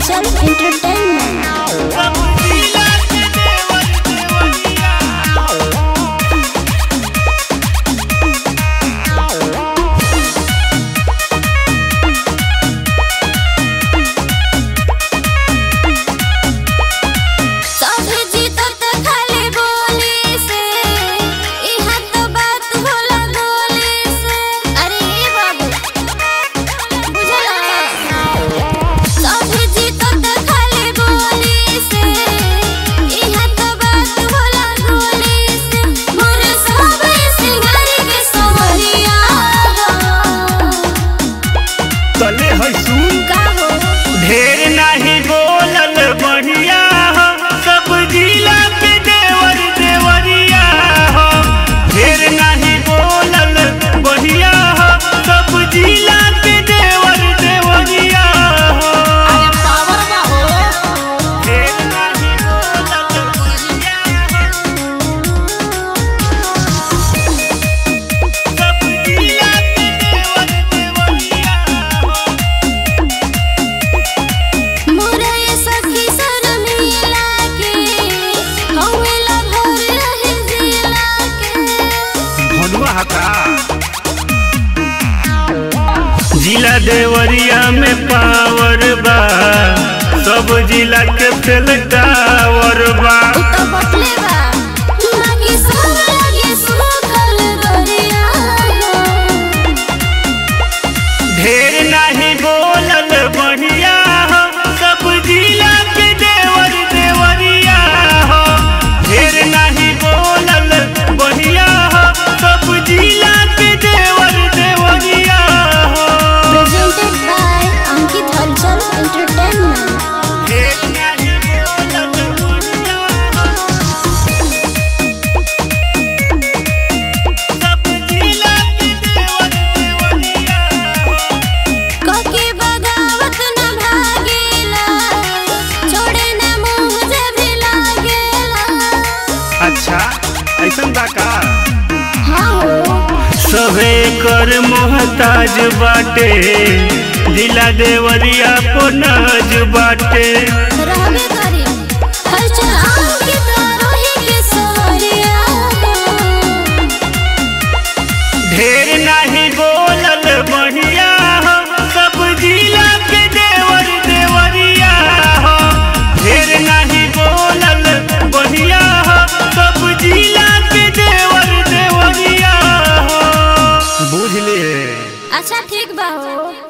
हलचल एंटरटेनमेंट सब जीतत खाली बोली से इहा तो बात होला गोली से अरे ए बाबू बुझला सब जीतत खाली बोली से इहा तो बात होला गोली से मोर सब सिंगारी के सोहरिया तले है सुन का हो ढेर नाही बोलल बढ़िया हो सब जिला के देवर देवरिया हो ढेर नाही बोलल बढ़िया हो सब जिला के देवर देवरिया हो ढेर नाही बोलल बढ़िया हो सब जिला के देवर देवरिया हो मोरे सखी शर्मिला के हवेला भर रहे जिला के भनुआ हका जिला देवरिया में पावर बा सब जिला के फेल टावर बा उ तो बटले बा बाकी सब लगे सुखल गरिया ढेर नहीं बोलल बढ़िया हो सब जिला के देवर देवरिया हो ढेर नहीं बोलल बढ़िया हो सब जिला के देवर देवरिया हो प्रेजेंटेड बाय अंकित हलचल एंटरटेनमेंट ढेर नहीं बोलल बढ़िया हो सब जिला के देवर देवरिया हो कके बगावत न भागेला छोड़े न मुंह जे भी लागेला अच्छा ऐसन बा का हाँ हो सभे कर मोहताज बाटे दिला देवरिया पोनाज बाटे रहबे करी हलचल अंकित रोही के सोहरिया ढेर नहीं बोलल बढ़िया हो सब जिला के देवर देवरिया हो ढेर नहीं बोलल बढ़िया हो सब जिला के देवर देवरिया हो बुझ लिए अच्छा ठीक बा हो